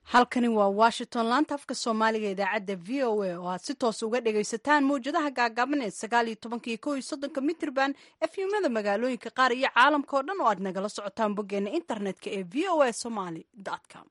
halkani waa washington laanta afka soomaaliga idaacadda v o a oo aad si toos uga dhagaysataan mawjadaha gaagaaban ee sagaal iyo tobanka iyo kow iyo soddonka mitrban efyumada magaalooyinka qaar iyo caalamka oo dhan oo aad nagala socotaan boggeena internetka ee v o a somaly com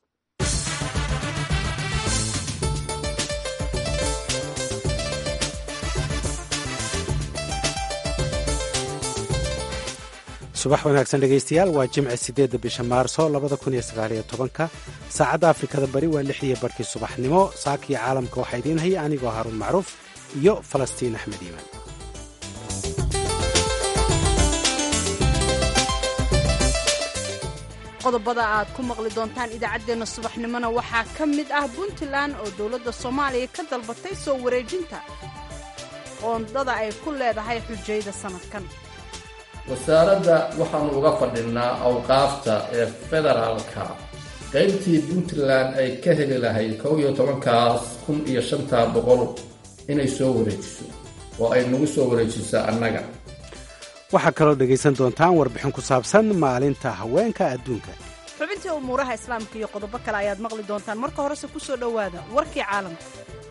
subax wanaagsan dhegaystayaal waa jimce siddeedda bisha maarso labada kun iyo sagaaliyo tobanka saacadda afrikada bari waa lix iyo barkii subaxnimo saakii caalamka waxaa idiin haya anigoo haruun macruuf iyo falastiin axmed iimaan qodobada aad ku maqli doontaan idaacaddeenna subaxnimona waxaa ka mid ah puntland oo dowladda soomaaliya ka dalbatay soo wareejinta qoondada ay ku leedahay xujayda sannadkan wasaaradda waxaannu uga fadhinnaa awqaafta ee federaalka qaybtii puntland ay ka heli lahayd kow iyo tobankaas kun iyo shantaa boqol inay soo wareejiso oo ay nagu soo wareejiso annaga waxaa kaloo dhegaysan doontaan warbixin ku saabsan maalinta haweenka adduunka xubintii umuuraha islaamka iyo qodobo kale ayaad maqli doontaan marka horese ku soo dhowaada warkii caalamka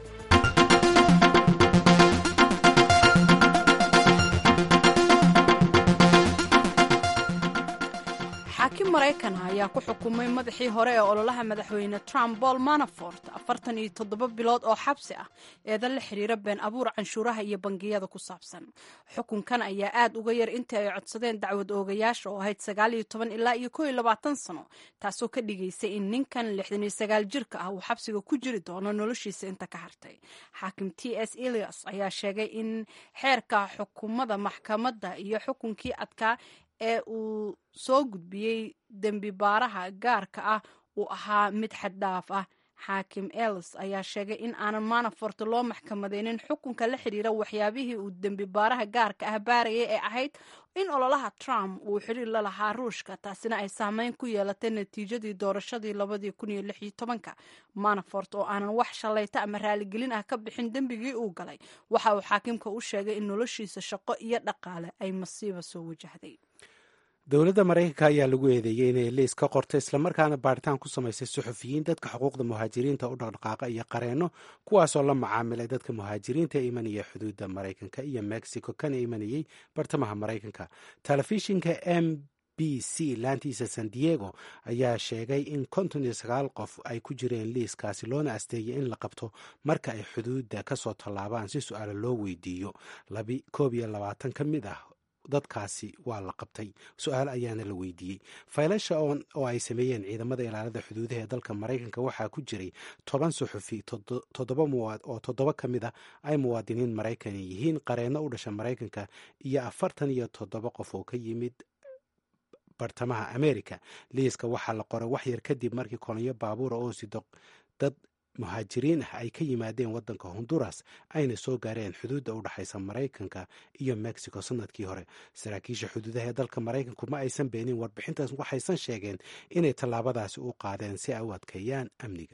xaakim maraykan ayaa ku xukumay madaxii hore ee ololaha madaxweyne trump paul manafort afartan iyo toddoba bilood oo xabsi ah eedan la xiriira been abuur canshuuraha iyo bangiyada ku saabsan xukunkan ayaa aad uga yar intii ay codsadeen dacwad oogayaasha oo ahayd sagaal iyo toban ilaa iyo kow iyo labaatan sano taasoo ka dhigaysay in ninkan lixdan iyo sagaal jirka ah uu xabsiga ku jiri doono noloshiisa inta ka hartay xaakim t s elias ayaa sheegay in xeerka xukumada maxkamadda iyo xukunkii adkaa ee uu soo gudbiyey dembi baaraha gaarka ah uu ahaa mid xaddhaaf ah xaakim els ayaa sheegay in aanan manafort loo maxkamadeynin xukunka la xiriira waxyaabihii uu dembi baaraha gaarka ah baarayay ee ahayd in ololaha trump uu xiriir la lahaa ruushka taasina ay saameyn ku yeelatay natiijadii doorashadii labadii kun iyo lix iyo tobanka manafort oo aanan wax shallayta ama raaligelin ah ka bixin dembigii uu galay waxa uu xaakimka u sheegay in noloshiisa shaqo iyo dhaqaale ay masiiba soo wajahday dowladda maraykanka ayaa lagu eedeeyey inay liis ka qorto islamarkaana baaritaan ku samaysay suxufiyiin dadka xuquuqda muhaajiriinta u dhaqdhaqaaqa iyo qareenno kuwaasoo la macaamilay dadka muhaajiriinta ee imanaya xuduudda maraykanka iyo mexico kana imanayey bartamaha maraykanka telefishinka m b c laantiisa san diego ayaa sheegay in konton iyo sagaal qof ay ku jireen liiskaasi loona asteeyay in la qabto marka ay xuduudda kasoo tallaabaan si su-aalo loo weydiiyo koob iyo labaatan ka mid ah dadkaasi waa la qabtay su-aal ayaana la weydiiyey faylasha oo ay sameeyeen ciidamada ilaalada xuduudaha ee dalka maraykanka waxaa ku jiray toban suxufi oo toddoba ka mid a ay muwaadiniin maraykan yihiin qareenno u dhasha maraykanka iyo afartan iyo toddoba qof oo ka yimid bartamaha america liiska waxaa la qoray wax yar kadib markii kolonyo baabuura oo sido dad muhaajiriin ah ay ka yimaadeen waddanka honduras ayna soo gaareen xuduudda u dhexaysa maraykanka iyo mexico sanadkii hore saraakiisha xuduudaha ee dalka maraykanku ma aysan beenin warbixintaas waxaysan sheegeen inay tallaabadaasi u qaadeen si ay u adkeeyaan amniga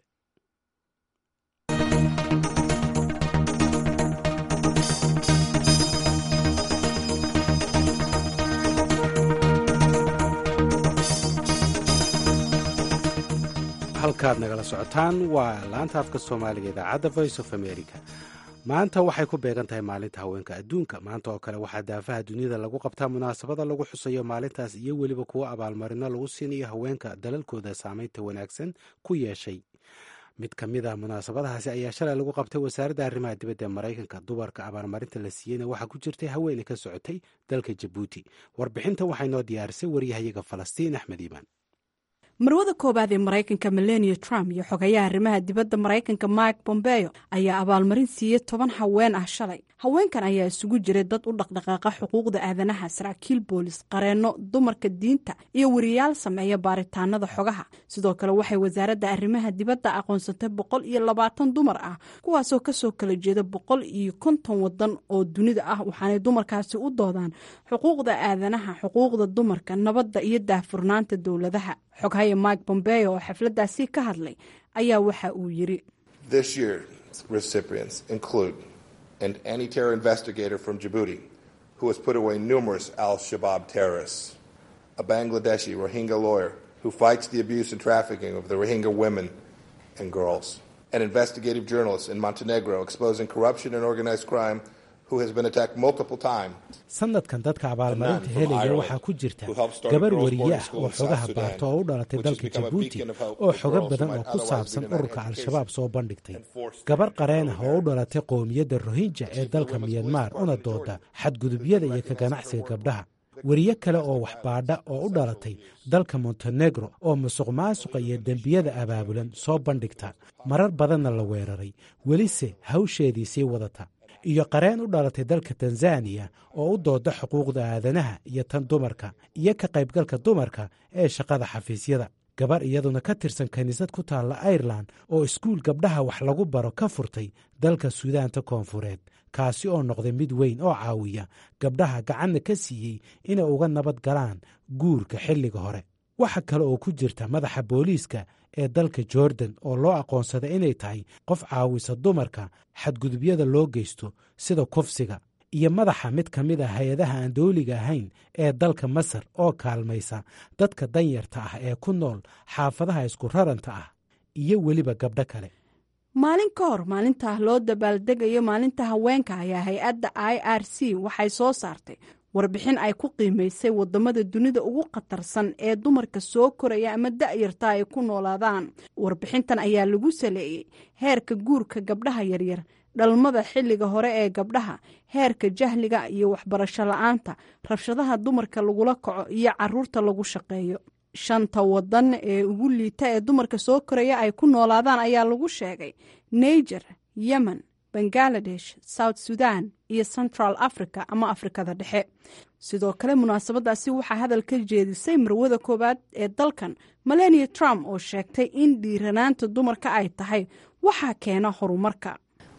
halkaad nagala socotaan waa laanta afka soomaaliga idaacadda voice of america maanta waxay ku beegan tahay maalinta haweenka adduunka maanta oo kale waxaa daafaha duniyada lagu qabtaa munaasabada lagu xusayo maalintaas iyo weliba kuwo abaalmarino lagu siinayo haweenka dalalkooda saameynta wanaagsan ku yeeshay mid ka mid ah munaasabadahaasi ayaa shalay lagu qabtay wasaaradda arrimaha dibadda ee maraykanka dumarka abaalmarinta la siiyeyna waxaa ku jirtay haweeney ka socotay dalka jabuuti warbixinta waxay noo diyaarisay waryahayaga falastiin axmed iimaan marwada koowaad ee maraykanka melania trump iyo xogayaha arrimaha dibadda maraykanka mike bombeo ayaa abaalmarin siiyey toban haween ah shalay haweenkan ayaa isugu jiray dad u dhaqdhaqaaqa xuquuqda aadanaha saraakiil boolis qareenno dumarka diinta iyo wariyaal sameeya baaritaanada xogaha sidoo kale waxay wasaaradda arrimaha dibadda aqoonsatay boqol iyo labaatan dumar ah kuwaasoo kasoo kala jeeda boqol iyo konton wadan oo dunida ah waxaanay dumarkaasi u doodaan xuquuqda aadanaha xuquuqda dumarka nabadda iyo daahfurnaanta dowladaha xoghaya mike bombeo oo xafladdaasi ka hadlay ayaa waxa uu yiri an anti-terror investigator from Djibouti who has put away numerous al-Shabaab terrorists, a Bangladeshi Rohingya lawyer who fights the abuse and trafficking of the Rohingya women and girls. An investigative journalist in Montenegro exposing corruption and organized crime who has been attacked multiple times. sanadkan dadka abaalmarinta helaya waxaa ku jirta gabar wariye ah oo xogaha baarta oo u dhalatay dalka jabuuti oo xogo badan oo ku saabsan ururka al-shabaab soo bandhigtay gabar qareen ah oo u dhalatay qowmiyadda rohinja ee dalka miyanmar una dooda xadgudubyada iyo ka ganacsiga gabdhaha weriye kale oo waxbaadha oo u dhalatay dalka montenegro oo musuq maasuqa iyo dembiyada abaabulan soo bandhigta marar badanna la weeraray welise hawsheedii sii wadata iyo qareen u dhalatay dalka tanzaniya oo u dooda xuquuqda aadanaha iyo tan dumarka iyo ka qaybgalka dumarka ee shaqada xafiisyada gabar iyaduna ka tirsan kiniisad ku taalla airelan oo iskuul gabdhaha wax lagu baro ka furtay dalka suudaanta koonfureed kaasi oo noqday mid weyn oo caawiya gabdhaha gacanna ka siiyey inay uga nabad galaan guurka xilliga hore waxa kale oo ku jirta madaxa booliiska ee dalka jordan oo loo aqoonsada inay tahay qof caawisa dumarka xadgudubyada loo geysto sida kufsiga iyo madaxa mid ka mid a hay-adaha aan dowliga ahayn ee dalka masar oo kaalmaysa dadka danyarta ah ee ku nool xaafadaha isku raranta ah iyo weliba gabdho kale maalin ka hor maalinta loo dabaaldegayo maalinta haweenka ayaa hay-adda i r c waxay soo saartay warbixin ay ku qiimaysay wadamada dunida ugu khatarsan ee dumarka soo koraya ama da-yarta ay ku noolaadaan warbixintan ayaa lagu saleeyey heerka guurka gabdhaha yaryar dhalmada xilliga hore ee gabdhaha heerka jahliga iyo waxbarasho la-aanta rabshadaha dumarka lagula kaco iyo caruurta lagu shaqeeyo shanta wadan ee ugu liita ee dumarka soo koraya ay ku noolaadaan ayaa lagu sheegay niger yemen bangaladesh south sudan iyo central africa ama afrikada dhexe sidoo kale munaasabadaasi waxaa hadal ka jeedisay marwada koowaad ee dalkan melania trump oo sheegtay in dhiiranaanta dumarka ay tahay waxaa keena horumarka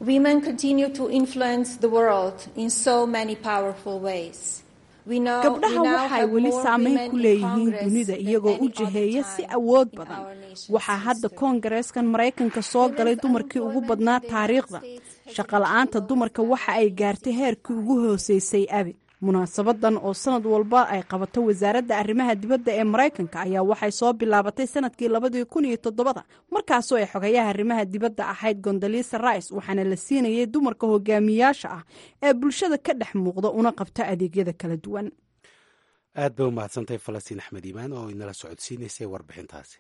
gabdhaha waxay weli saameyn ku leeyihiin dunida iyagoo u jiheeya si awood badan waxaa hadda koongareeskan maraykanka soo galay dumarkii ugu badnaa taariikhda shaqola'aanta dumarka waxa ay gaartay heerkii ugu hooseysay abid munaasabadan oo sanad walba ay qabato wasaaradda arrimaha dibadda ee maraykanka ayaa waxay soo bilaabatay sanadkii labadii kun iyo todobada markaasoo ay xogayaha arrimaha dibadda ahayd gondalisa rice waxaana la siinayay dumarka hogaamiyaasha ah ee bulshada ka dhex muuqda una qabta adeegyada kala duwan aad bay u mahadsantahay falastiin axmed iimaan oo inala socodsiinaysay warbixintaasi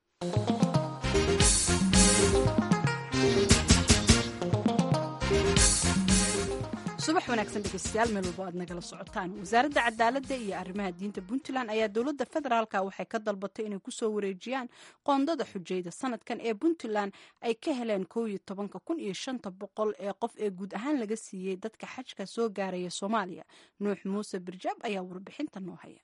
subax wanaagsan dhegeystayaal meel walba aad nagala socotaan wasaaradda cadaaladda iyo arrimaha diinta puntland ayaa dowladda federaalka waxay ka dalbatay inay kusoo wareejiyaan qoondada xujayda sanadkan ee puntland ay ka heleen koo iyo tobanka kun iyo shanta boqol ee qof ee guud ahaan laga siiyey dadka xajka soo gaaraya soomaaliya nuux muuse birjaab ayaa warbixinta noo haya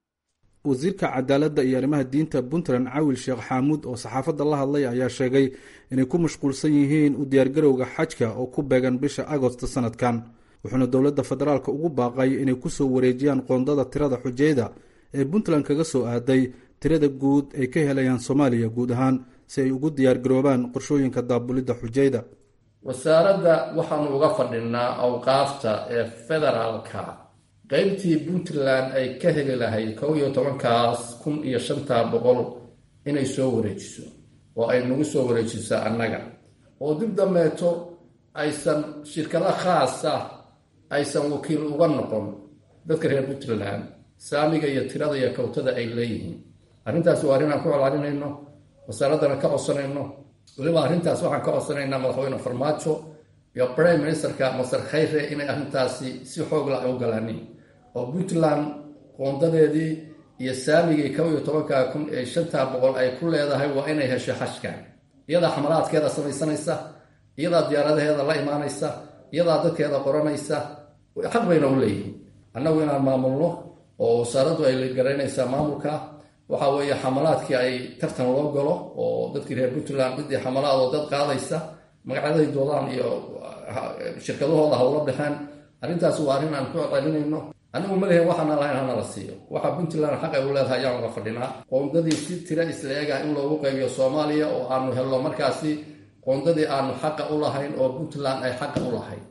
wasiirka cadaaladda iyo arrimaha diinta puntland cawil sheekh xaamuud oo saxaafadda la hadlay ayaa sheegay inay ku mashquulsan yihiin u diyaargarowga xajka oo ku beegan bisha agosto sanadkan wuxuuna dowladda federaalka ugu baaqay inay kusoo wareejiyaan qoondada tirada xujayda ee puntland kaga soo aaday tirada guud ay ka helayaan soomaaliya guud ahaan si ay ugu diyaargaroobaan qorshooyinka daabulidda xujayda wasaaradda waxaanu uga fadhinaa awqaafta ee federaalka qeybtii puntland ay ka heli lahayd kow iyo tobankaas kun iyo shantaa boqol inay soo wareejiso oo ay nagu soo wareejiso annaga oo dib dambeeto aysan shirkado khaasa aysan wakiil uga noqon dadka reer puntland saamiga iyo tirada iyo kawtada ay leeyihiin arrintaas waa arrin aan ku colaalinayno wasaaraddana ka codsanayno weliba arrintaas waxaan ka codsanaynaa madaxweyne farmaajo iyo prime ministerka masar khayre inay arrintaasi si xoogla u galaanin oo puntland qoondadeedii iyo saamigii kow iyo tobanka kun ee shantaa boqol ay ku leedahay waa inay hesho xashkan iyadaa xamalaadkeeda samaysanaysa iyadaa diyaaradaheeda la imaanaysa iyadaa dadkeeda qoranaysa xaq bayna u leeyihiin annagu inaan maamulno oo wasaaraddu ay garaynaysaa maamulka waxa weeye xamalaadkii ay tartan loo galo oo dadkii reer puntland ciddii xamalaadoo dad qaadaysa magacyaday doodaan iyo shirkadahooda hawla dhexeen arrintaas waa arrin aan ku celinayno anigu malehe waxaana lahayn hana la siiyo waxa puntland xaq ay u leedahay ayaan uga fadhinaa qoondadii si tira isla-ega in loogu qaybiyo soomaaliya oo aanu helno markaasi qoondadii aanu xaqa u lahayn oo puntland ay xaqa u lahayd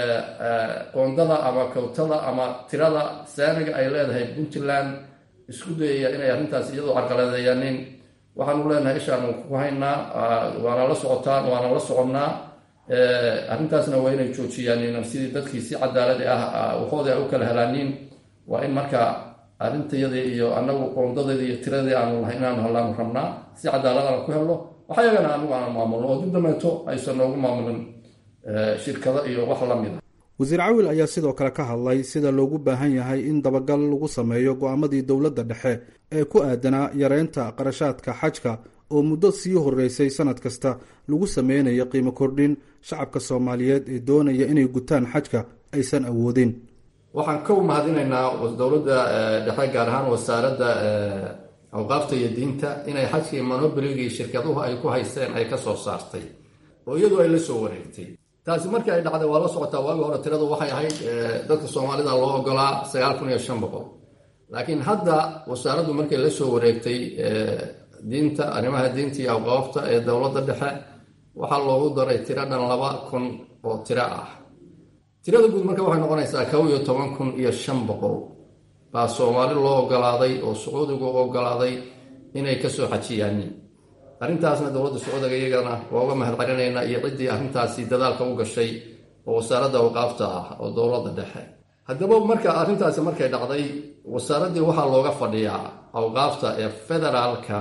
qoondada ama kawtada ama tirada saamiga ay leedahay puntland isku dayaya inay arrintaas iyadoo carqaladeeyaanin waxaanu leenahay ishaanu ku haynaa waana la socotaan waana la soconnaa arrintaasna waa inay joojiyaan sidii dadkii si cadaaladi ah waxoodii ay u kala helaaniin waa in marka arrintayadii iyo anagu qoondadeedii iyo tiradii aanu lahay inaanu hellaanu rabnaa si cadaalad aan ku helno waxa yagana anigu aan maamulno oo dib dameeto aysan noogu maamulin shirkado iyo wax la mid a wasiir cawil ayaa sidoo kale ka hadlay sida loogu baahan yahay in dabagal lagu sameeyo go-aamadii dowladda dhexe ee ku aadanaa yareynta qarashaadka xajka oo muddo sii horeysay sanad kasta lagu sameynayo qiimo kordhin shacabka soomaaliyeed ee doonaya inay gutaan xajka aysan awoodin waxaan ka mahadinaynaa dowladda dhexe gaar ahaan wasaaradda awqaafta iyo diinta inay xajkii monoboligii shirkaduhu ay ku haysteen ay ka soo saartay oo iyadu ay la soo wareegtay taasi markii ay dhacday waa la socotaa waagi hore tiradu waxay ahayd dadka soomaalida loo ogolaa sagaal kun iyo shan boqol laakiin hadda wasaaraddu markay la soo wareegtay diinta arrimaha diinta iyo awqaafta ee dowladda dhexe waxaa loogu daray tiro dhan laba kun oo tiro ah tirada guud marka waxay noqonaysaa kow iyo toban kun iyo shan boqol baa soomaali loo ogolaaday oo sacuudigu u ogolaaday inay kasoo xajiyaanin arrintaasna dowladda sacuudiga iyagana waa uga mahad celinaynaa iyo ciddii arrintaasi dadaalka u gashay oo wasaaradda awqaafta ah oo dowladda dhexe haddaba marka arrintaasi markay dhacday wasaaraddii waxaa looga fadhiyaa awqaafta ee federaalka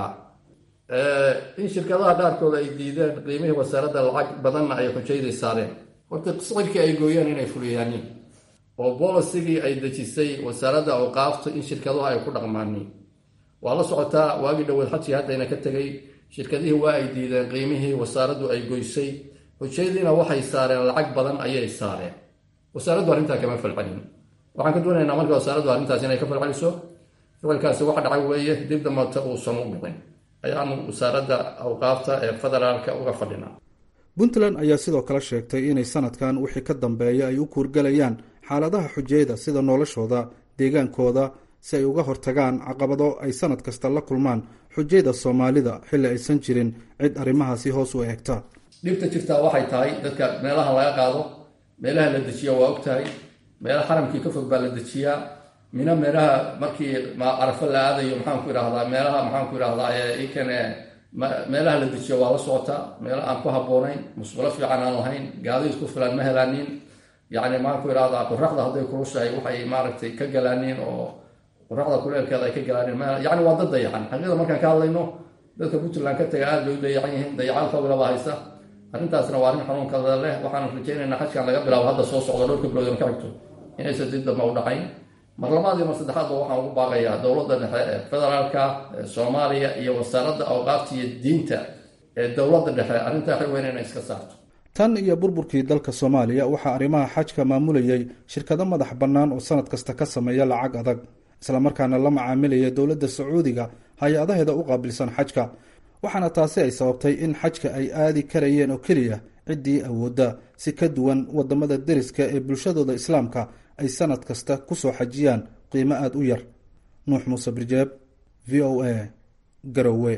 in shirkadaha qaarkood ay diideen qiimihii wasaaradda lacag badanna ay xujayday saareen horta sicirkii ay gooyeen inay fuliyaanin oo bolisigii ay dejisay wasaaradda awqaafta in shirkaduhu ay ku dhaqmaaniin waa la socotaa waagii dhoweed xajii haddayna ka tegay shirkadihii waa ay diideen qiimihii wasaaraddu ay goysay xujaydiina waxay saareen lacag badan ayay saareen wasaaraddu arrintaa kama falcelin waxaan ka doonaynaa marka wasaaraddu arrintaas inay ka falceliso ficilkaasi wax dhacay weeye dib dambata uusan u dhicin ayaanu wasaaradda awqaafta ee federaalka uga fadhinaa puntland ayaa sidoo kale sheegtay inay sanadkan wixii ka dambeeya ay u kuurgalayaan xaaladaha xujayda sida noloshooda deegaankooda si ay uga hortagaan caqabado ay sanad kasta la kulmaan xujayda soomaalida xilli aysan jirin cid arrimahaasi hoos u eegta dhibta jirtaa waxay tahay dadka meelaha laga qaado meelaha la dejiya waa og tahay meelaha xaramkii ka fog baa la dejiyaa mina meelaha markii carafo la aadayo maxaanku idhahdaa meelaha maxaanku idhahdaa ikane meelaha la dejiyo waa la socotaa meela aan ku habboonayn musqulo fiican aan lahayn gaadiid ku filan ma helaanin yacni maxaanku idhahdaa qoraxda hadday kulushahay waxay maaragtay ka galaaniin oo qoraxda kuleelkeeda ay ka galaaniin yacni waa dad dayacan xaqiiqda markaan ka hadlayno dadka puntland ka taga aada bay u dayacan yihiin dayacaal fawilaba haysta arrintaasna waa arrin xanuunkada leh waxaanu rajaynaynaa xajkan laga bilaabo hadda soo socdo dhowrka bilood ka xigto inaysan dib damba u dhacayn mar labaad iyo mar saddexaadba waxaan ugu baaqayaa dowladda dhexe ee federaalka ee soomaaliya iyo wasaaradda awqaafta iyo diinta ee dowladda dhexe arrintaa xil weyn inay iska saarto tan iyo burburkii dalka soomaaliya waxaa arrimaha xajka maamulayay shirkado madax bannaan oo sanad kasta ka sameeya lacag adag islamarkaana la macaamilaya dowladda sacuudiga hay-adaheeda u qaabilsan xajka waxaana taasi ay sababtay in xajka ay aadi karayeen oo keliya ciddii awoodda si ka duwan wadamada deriska ee bulshadooda islaamka ay sanad kasta ku soo xajiyaan qiimo aada u yar nuux muuse birjeeb v o a garowe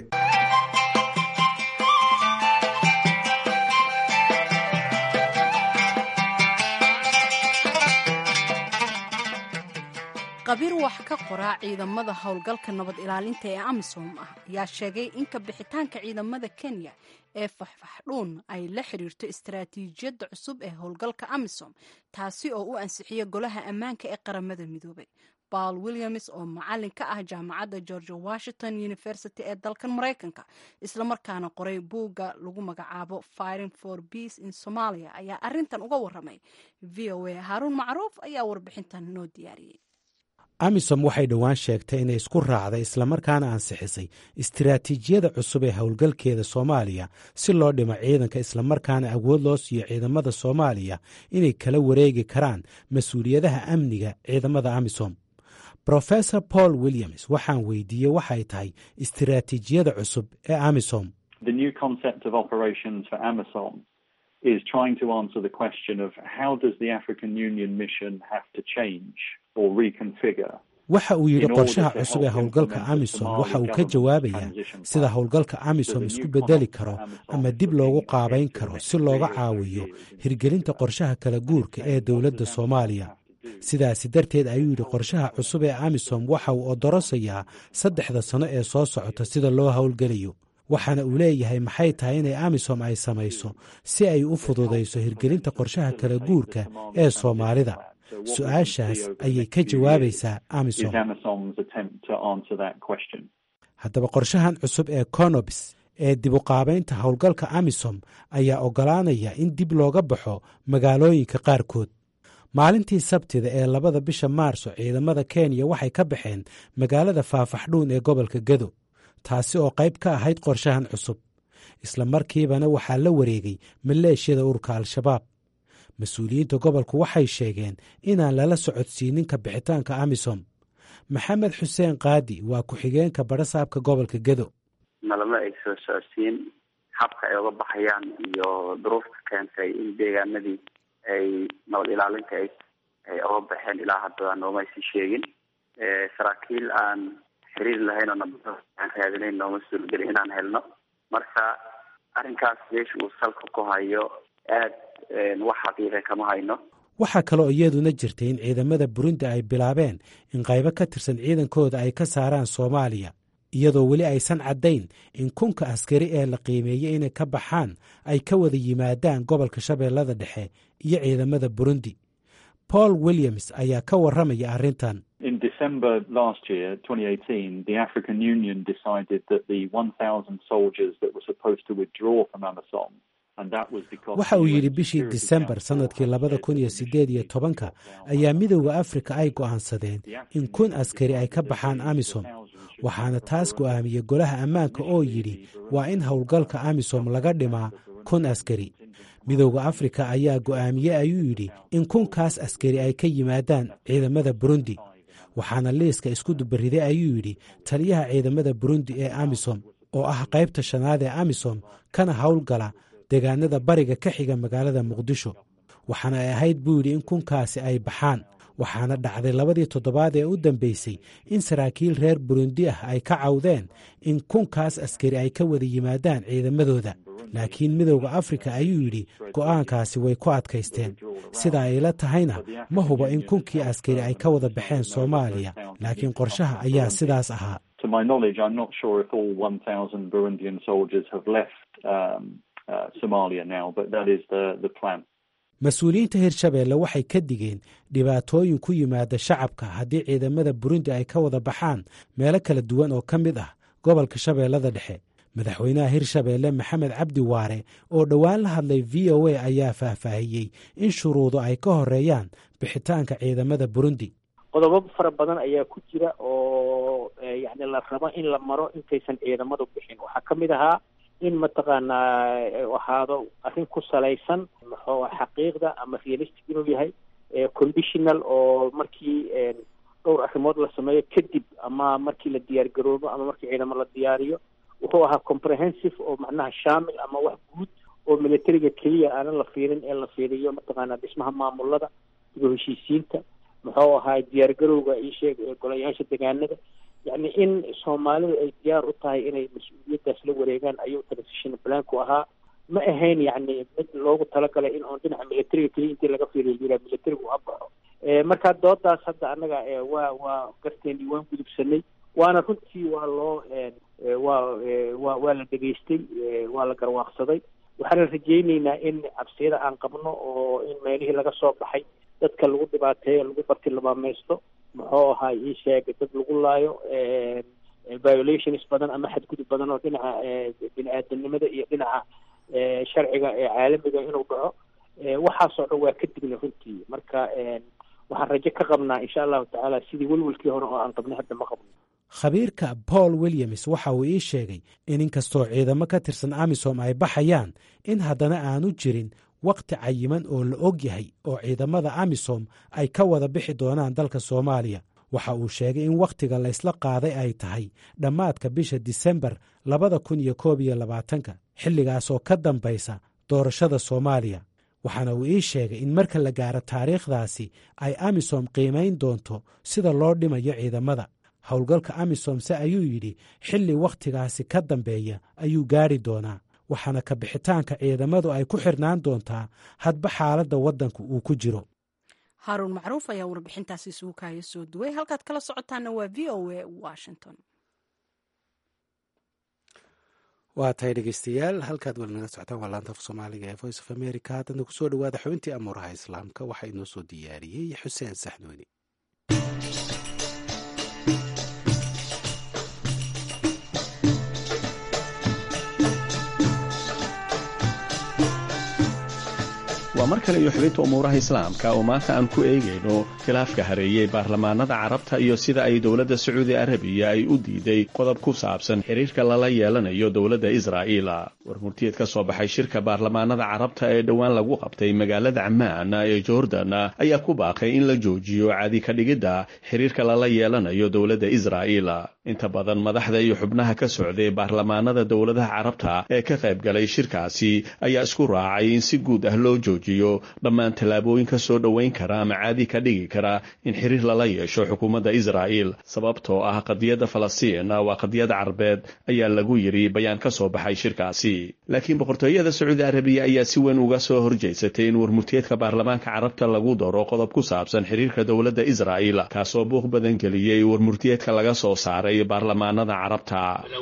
qabiir wax ka qoraa ciidamada howlgalka nabad ilaalinta ee amisom ah ayaa sheegay in ka bixitaanka ciidamada kenya ee faxfaxdhuun ay la xiriirto istaraatiijiyadda cusub ee howlgalka amisom taasi oo u ansixiya golaha ammaanka ee qaramada midoobay baal williams oo macalin ka ah jaamacadda george washington university ee dalkan maraykanka islamarkaana qoray buugga lagu magacaabo firing for peace in somalia ayaa arintan uga waramay v o a haaruun macruuf ayaa warbixintan noo diyaariyey amisom waxay dhowaan sheegtay inay isku raacday islamarkaana ansixisay istiraatiijiyada cusub ee howlgalkeeda soomaaliya si loo dhimo ciidanka islamarkaana awood loo siiyo ciidamada soomaaliya inay kala wareegi karaan mas-uuliyadaha amniga ciidamada amisom rofesor paul williams waxaan weydiiyey waxay tahay istiraatiijiyada cusub ee amisom is trying to answer the question of how does the African Union mission have to change or reconfigure waxa uu yidhi qorshaha cusub ee howlgalka amisom waxa uu ka jawaabayaa sida howlgalka amisom isku bedeli karo ama dib loogu qaabayn karo si looga caawiyo hirgelinta qorshaha kala guurka ee dowladda soomaaliya sidaasi darteed ayuu yidhi qorshaha cusub ee amisom waxa uu odorosayaa saddexda sano ee soo socota sida loo howlgelayo waxaana uu leeyahay maxay tahay inay amisom ay samayso si ay u fududayso hirgelinta qorshaha kala guurka ee soomaalida su-aashaas ayay ka jawaabaysaa amisom haddaba qorshahan cusub ee conobs ee dibuqaabaynta howlgalka amisom ayaa oggolaanaya in dib looga baxo magaalooyinka qaarkood maalintii sabtida ee labada bisha maarso ciidamada kenya waxay ka baxeen magaalada faafaxdhuun ee gobolka gedo taasi oo qayb ka ahayd qorshahan cusub isla markiibana waxaa la wareegay maleeshiyada ururka al-shabaab mas-uuliyiinta gobolku waxay sheegeen inaan lala socodsiinin ka bixitaanka amisom maxamed xuseen kaadi waa ku-xigeenka barasaabka gobolka gedo nalama ay soo socodsiin habka ay uga baxayaan iyo duruufta keentay in deegaanadii ay nabad ilaalinta ay ay uga baxeen ilaa hadda nooma aysan sheegin saraakiil aan xiriir lahayn oo nabada aan raadinayn nooma suurgelin inaan helno marka arrinkaas meesha uu salka ku hayo aad wax xaqiiqa kama hayno waxaa kaloo iyaduna jirtay in ciidamada burundi ay bilaabeen in qaybo ka tirsan ciidankooda ay ka saaraan soomaaliya iyadoo weli aysan caddayn in kunka askari ee la qiimeeyey inay ka baxaan ay ka wada yimaadaan gobolka shabeellada dhexe iyo ciidamada burundi paul williams ayaa ka warramaya arrintan In December last year, 2018, the African Union decided that the 1,000 soldiers that were supposed to withdraw from AMISOM waxa uu yidhi bishii disembar sannadkii labada kun iyo siddeed iyo tobanka ayaa midowda afrika ay go'aansadeen in kun askari ay ka baxaan amisom waxaana taas go'aamiyey golaha ammaanka oo yidhi waa in howlgalka amisom laga dhimaa kun askari midowda afrika ayaa go'aamiyey ayuu yidhi in kunkaas askari ay ka yimaadaan ciidamada burundi waxaana liiska isku dubariday ayuu yidhi taliyaha ciidamada burundi ee amisom oo ah qaybta shanaad ee amisom kana howlgala deegaanada bariga ka xiga magaalada muqdisho waxaana ay ahayd buu yidhi in kunkaasi ay baxaan waxaana dhacday labadii toddobaad ee u dambeysay in saraakiil reer burundi ah ay ka cawdeen in kunkaas askari ay ka wada yimaadaan ciidamadooda laakiin midowda afrika ayuu yidhi go'aankaasi way ku adkaysteen sida ay la tahayna ma hubo in kunkii askari ay ka wada baxeen soomaaliya laakiin qorshaha ayaa sidaas ahaa mas-uuliyiinta hirshabeelle waxay ka digeen dhibaatooyin ku yimaada shacabka haddii ciidamada burundi ay ka wada baxaan meelo kala duwan oo ka mid ah gobolka shabeellada dhexe madaxweynaha hirshabeelle maxamed cabdi waare oo dhowaan la hadlay v o a ayaa faahfaahiyey in shuruudu ay ka horeeyaan bixitaanka ciidamada burundi qodobo fara badan ayaa ku jira oo yani la rabo in la maro intaysan ciidamadu bixin waxaa ka mid ahaa in mataqaanaa ahaado arrin ku salaysan maxuu xaqiiqda ama realistic inuu yahay conditional oo markii dhowr arrimood la sameeyo kadib ama markii la diyaar garoobo ama markii ciidamo la diyaariyo wuxuu ahaa comprehensive oo macnaha shaamil ama wax guud oo militariga keliya aanan la fiirin ee la fiiriyo mataqaanaa dhismaha maamulada iyo heshiisiinta muxuu ahaa diyaar garowga isheeg golayaasha degaanada yacni in soomaalidu ay diyaar u tahay inay mas-uuliyaddaas la wareegaan ayuu transition planku ahaa ma ahayn yacni mid loogu talagalay in oon dhinaca militariga keliya intii laga fiiriyo yira militarigu ha baxo marka doodaas hadda annaga waa waa garteeni waan gudubsanay waana runtii waa loo waa wa waa la dhegaystay waa la garwaaqsaday waxaana rajayneynaa in cabsiyada aan qabno oo in meelihii laga soo baxay dadka lagu dhibaateeyo lagu bartilmaamaysto muxuu ahaa ii sheeg dad lagu laayo violations badan ama xadgudub badan oo dhinaca bini aadamnimada iyo dhinaca sharciga ee caalamiga inuu dhaco waxaasoo dhan waa ka digna runtii marka waxaan rajo ka qabnaa insha allahu tacaala sidii welwelkii hore oo aan qabnay hadda ma qabno khabiirka paul williams waxa uu ii sheegay in inkastoo ciidamo ka tirsan amisom ay baxayaan in haddana aanu jirin wakhti cayiman oo la og yahay oo ciidamada amisom ay ka wada bixi doonaan dalka soomaaliya waxa uu sheegay in wakhtiga laysla qaaday ay tahay dhammaadka bisha disembar labada kun iyo koob iyo labaatanka xilligaas oo ka dambaysa doorashada soomaaliya waxaana uu ii sheegay in marka la gaaro taariikhdaasi ay amisom qiimayn doonto sida loo dhimayo ciidamada howlgalka amisom se ayuu yidhi xilli wakhtigaasi ka dambeeya ayuu gaari doonaa waxaana ka bixitaanka ciidamadu ay ku xirnaan doontaa hadba xaaladda waddanka uu ku jiro haaruun macruuf ayaa warbixintaasi isugu kaaya soo duway halkaad kala socotaana waa v o a washington waa tahay dhegeystayaal halkaad weli naga socotaan waa laanta af soomaaliga ee voice of america haddana kusoo dhawaada xubintii amuuraha islaamka waxaa inoo soo diyaariyey xuseen saxnuuni waa mar kale iyo xubinta umuuraha islaamka oo maanta aan ku eegayno khilaafka hareeyey baarlamaanada carabta iyo sida ay dowladda sacuudi arabiya ay u diiday qodob ku saabsan xiriirka lala yeelanayo dowladda israa'iil war murtiyeed ka soo baxay shirka baarlamaanada carabta ee dhowaan lagu qabtay magaalada camaan ee jordan ayaa ku baaqay in la joojiyo caadi ka dhigidda xiriirka lala yeelanayo dowladda israa'iil inta badan madaxda iyo xubnaha ka socday baarlamaanada dowladaha carabta ee ka qayb galay shirkaasi ayaa isku raacay in si guud ah loo joojiyo dhammaan tallaabooyin ka soo dhoweyn kara ama caadi ka dhigi kara in xiriir lala yeesho xukuumadda israa'iil sababtoo ah qadiyadda falastiin waa qadiyad carbeed ayaa lagu yidhi bayaan ka soo baxay shirkaasi laakiin boqortooyada sacuudi arabiya ayaa si weyn uga soo horjeysatay in warmurtiyeedka baarlamaanka carabta lagu daro qodob ku saabsan xiriirka dowladda israa'iil kaasoo buuq badan geliyey warmurtiyeedka laga soo saaray baarlamaanada carabta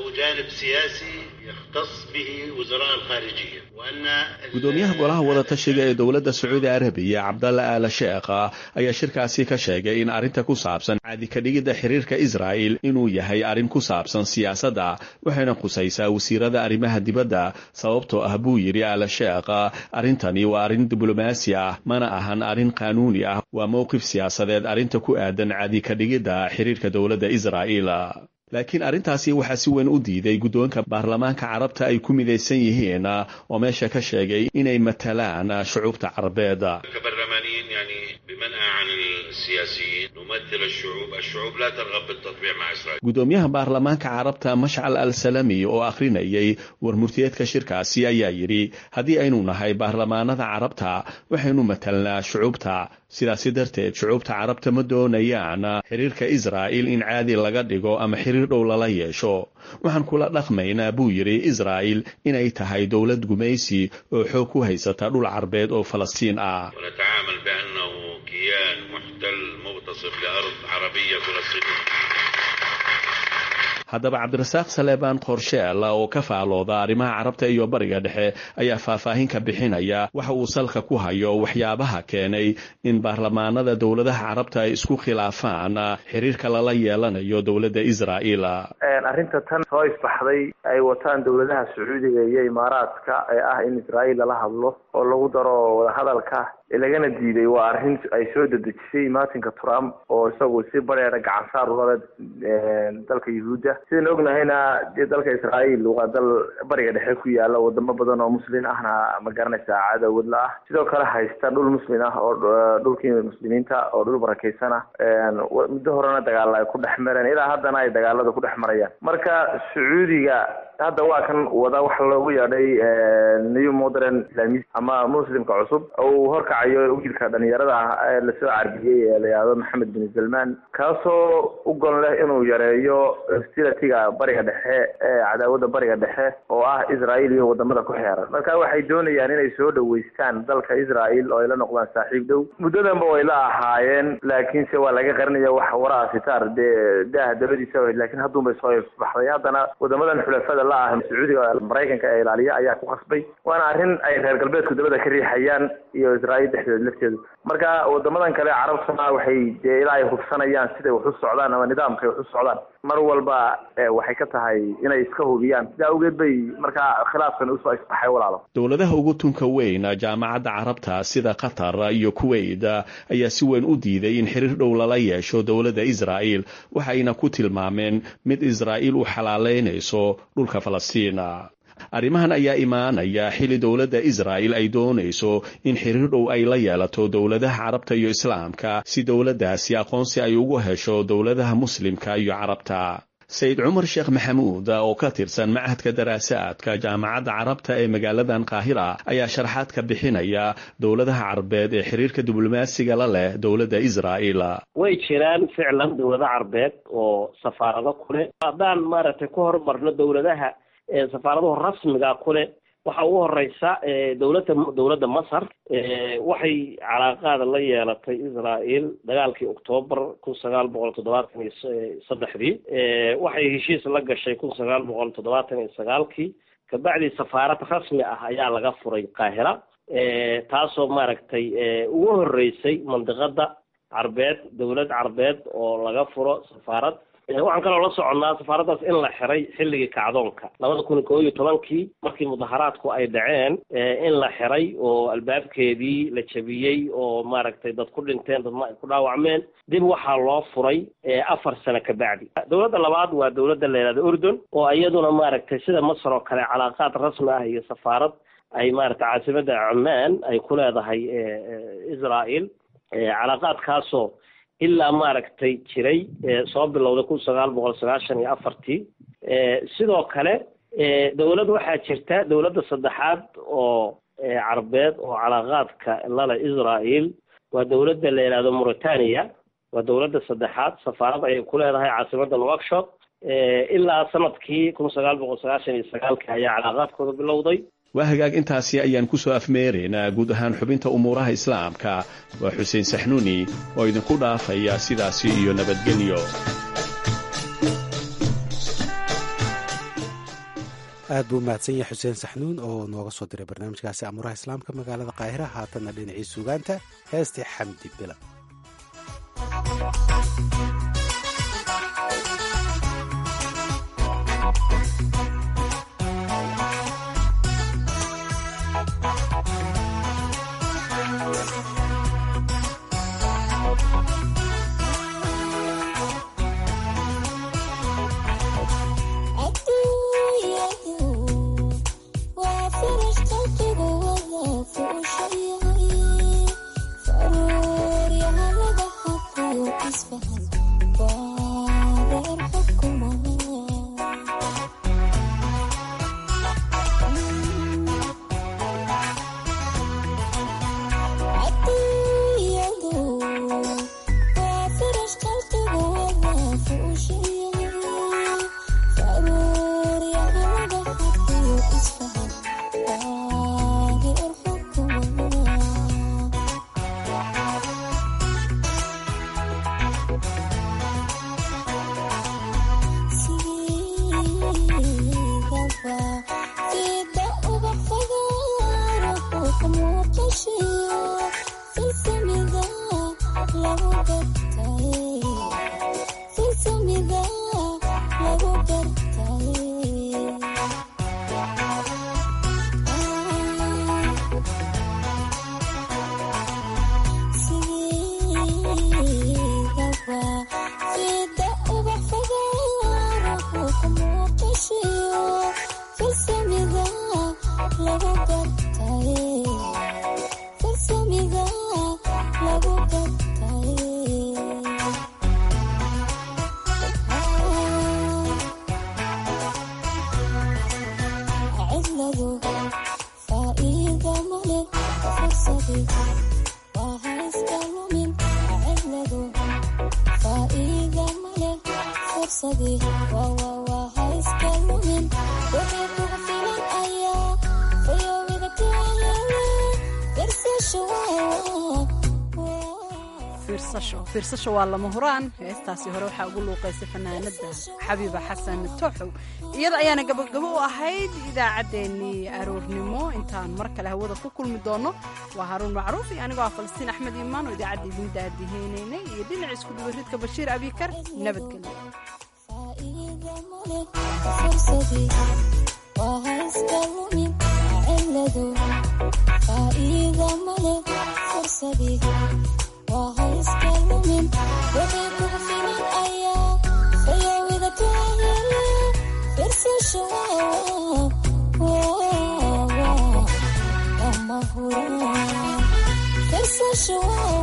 gudoomiyaha golaha wadatashiga ee dowladda sacuudi arabiya cabdalla aala sheekha ayaa shirkaasi ka sheegay in arrinta ku saabsan caadi ka dhigidda xiriirka israa'il inuu yahay arrin ku saabsan siyaasadda waxayna khusaysaa wasiirada arrimaha dibadda sababtoo ah buu yidhi aala sheekha arrintani waa arrin diblomaasi ah mana ahan arrin qaanuuni ah waa mowqif siyaasadeed arrinta ku aadan caadi ka dhigidda xiriirka dowladda israa'iil laakiin arrintaasi waxaa si weyn u diiday guddoonka baarlamaanka carabta ay ku midaysan yihiin oo meesha ka sheegay inay matalaan shucuubta carbeed gudoomiyaha baarlamaanka carabta mashcal al salami oo akhrinayay warmurtiyeedka shirkaasi ayaa yidhi haddii aynu nahay baarlamaanada carabta waxaynu matalnaa shucuubta sidaasi darteed shucuubta carabta ma doonayaan xiriirka israa'il in caadi laga dhigo ama xiriir dhow lala yeesho waxaan kula dhaqmaynaa buu yidhi israa'il inay tahay dowlad gumaysi oo xoog ku haysata dhul carbeed oo falastiin ah haddaba cabdirasaaq saleebaan qorsheel oo ka faalooda arrimaha carabta iyo bariga dhexe ayaa faahfaahin ka bixinaya waxa uu salka ku hayo waxyaabaha keenay in baarlamaanada dowladaha carabta ay isku khilaafaan xiriirka lala yeelanayo dowladda israa'iil arrinta tan soo isbaxday ay wataan dowladaha sacuudiga iyo imaaraadka ee ah in israa'iil lala hadlo oo lagu daro wadahadalka lagana diiday waa arrin ay soo dedejisay martinka trump oo isagu si bareera gacan saar ulale dalka yuhuudda sidaan ognahayna dee dalka israa'iil waa dal bariga dhexe ku yaala wadamo badan oo muslin ahna ma garanaysaa cadawad la ah sidoo kale haysta dhul muslim ah oo dhulkii muslimiinta oo dhul barakeysan ah muddo horena dagaala ay ku dhex mareen ilaa haddana ay dagaalada ku dhex marayaan marka sacuudiga hadda waa kan wada waxa loogu yeedhay new modern islamist ama muslimka cusub uu horkacayo wiilka dhalinyarada ah ee lasoo carbiyey ee la yihahdo maxamed bin salman kaasoo u gon leh inuu yareeyo hostilatiga bariga dhexe ee cadaawada bariga dhexe oo ah israa'iil iyo wadamada ku xeeran marka waxay doonayaan inay soo dhaweystaan dalka israa'iil oo ay la noqdaan saaxiib dhow muddadanba way la ahaayeen laakiinse waa laga qarinaya wax waraa sitaar dee daaha dabadiisa laakiin hadduunbay soo baxday haddana wadamadan xulafada la ah sacuudiga maraykanka ee ilaaliya ayaa ku qasbay waana arrin ay reer galbeedku dabada ka riixayaan iyo israa'iil dhexdeeda lafteedu marka wadamadan kale carabtuna waxay dee ilaa ay hubsanayaan siday wax u socdaan ama nidaamkay wax u socdaan mar walba waxay ka tahay inay iska hubiyaan sidaa awgeed bay markaa khilaafkan usoo isbaxay walaalo dowladaha ugu tunka weyn jaamacadda carabta sida qatar iyo kuwait ayaa si weyn u diiday in xiriir dhow lala yeesho dowladda israa'iil waxayna ku tilmaameen mid israa'iil u xalaaleynayso dhulka falastiina arrimahan ayaa imaanaya xili dowladda israa'il ay doonayso in xiriir dhow ay la yeelato dowladaha carabta iyo islaamka si dowladdaasi aqoonsi ay ugu hesho dowladaha muslimka iyo carabta sayid cumar sheekh maxamuud oo ka tirsan machadka daraasaadka jaamacadda carabta ee magaaladan qaahira ayaa sharaxaad ka bixinaya dowladaha carbeed ee xiriirka diblomaasiga la leh dowladda israa'iil way jiraan ficlan dowlado carbeed oo safaarado kuleh haddaan maaragtay ku horumarno dowladaha safaaradahu rasmiga kuleh waxa ugu horeysa dowladda dowladda masar waxay calaaqaada la yeelatay israael dagaalkii octoobar kun sagaal boqol toddobaatan iyo saddexdii waxay heshiis la gashay kun sagaal boqol toddobaatan iyo sagaalkii kabacdi safaarad rasmi ah ayaa laga furay qaahira taasoo maaragtay ugu horeysay mandiqada carbeed dowlad carbeed oo laga furo safaarad waxaan kaloo la soconnaa safaaraddaas in la xiray xilligii kacdoonka labada kun iyo koo iyo tobankii markii mudaharaadku ay dhaceen in la xiray oo albaabkeedii la jabiyey oo maaragtay dad ku dhinteen dadma ay ku dhaawacmeen dib waxaa loo furay afar sano ka bacdi dowladda labaad waa dowladda la yihahda urdun oo iyaduna maaragtay sida masar oo kale calaaqaad rasmi ah iyo safaarad ay maaragtay caasimadda cumaan ay ku leedahay israel calaaqaadkaasoo ilaa maaragtay jiray soo bilowday kun sagaal boqol sagaashan iyo afartii sidoo kale dowlad waxaa jirta dowladda saddexaad oo carbeed oo calaaqaadka lale israel waa dowladda la yidhahdo mauritania waa dowladda saddexaad safaarad ayay ku leedahay caasimadda nouakshott ilaa sanadkii kun sagaal boqol sagaashan iyo sagaalka ayaa calaaqaadkooda bilowday waa hagaag intaasi ayaan ku soo afmeeraynaa guud ahaan xubinta umuuraha islaamka waa xuseen saxnuuni oo idinku dhaafaya sidaasi iyo nabadgelyo aad buu mahadsan yahay xuseen saxnuun oo nooga soo diray barnaamijkaasi amuuraha islaamka magaalada qaahira haatanna dhinacii sugaanta heestii xamdi bila fiirsasho waa lama huraan heestaasi hore waxaa ugu luuqaysay fanaanada xabiiba xasan tooxow iyada ayaana gabagabo u ahayd idaacaddeenii aroornimo intaan mar kale hawada ku kulmi doono waa haruun macruuf iyo anigoo ah falastiin axmed iimaan oo idaacadda idin daadiheynaynay iyo dhinaca isku dubaridka bashiir abikar nabadgelyo Sure.